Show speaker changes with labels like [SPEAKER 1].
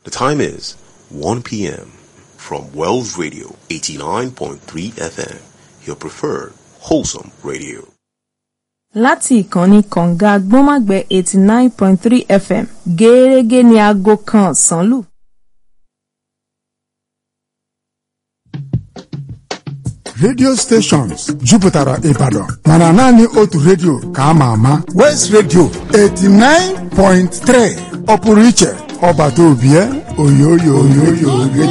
[SPEAKER 1] The time is 1 p.m. from Wells Radio 89.3 FM, your preferred wholesome radio.
[SPEAKER 2] láti ìkànnì kọ̀ǹga gbọ́nmágbẹ́ eighty nine point three fm gẹ́ẹ́rẹ́gẹ́ ní aago kan ọ̀sán lù.
[SPEAKER 3] radio stations jupụtara Ibadan mana naanị otu redio ka a ma ama West Radio 89.3 ọ pụrụ iche ọbata obie oyoyo oyoyo